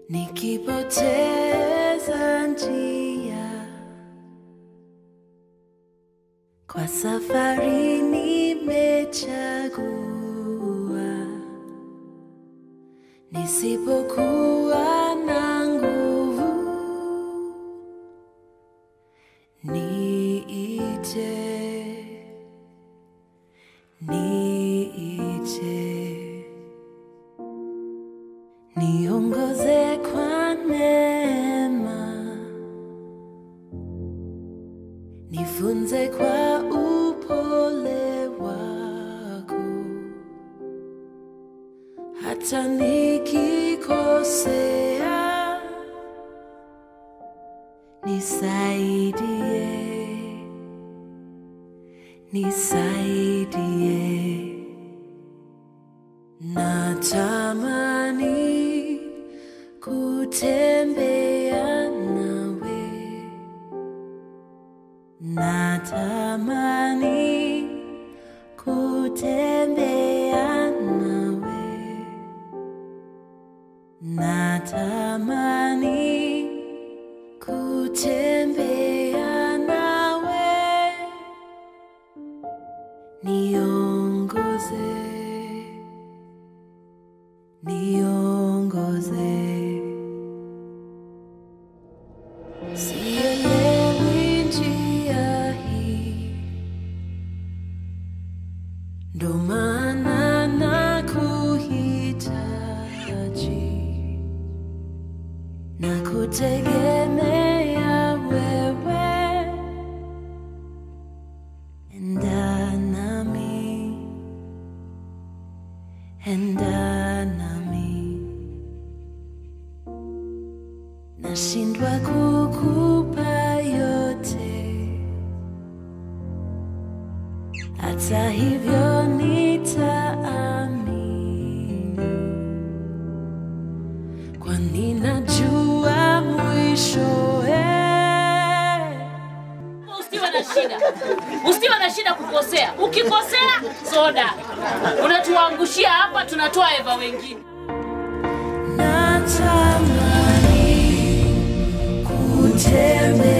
nikipoteza njia kwa safari nimechagua, nisipokuwa na nguvu niite, niite, niongoze kwa neema, nifunze kwa upole wako, hata nikikosea, nisaidie, nisaidie. Natamani kutembea nawe, natamani kutembea nawe, natamani kutembea nawe, niongoze niongoze. Sielewi njia hii, ndo maana nakuhitaji na kutegemea wewe, enda nami enda nami, nashindwa kukupa yote, hata hivyo nitaamini, kwani najua mwishowe Usiwe na shida, usiwe na shida kukosea. Ukikosea soda unatuangushia hapa, tunatoa eva wengine. natamani kutembea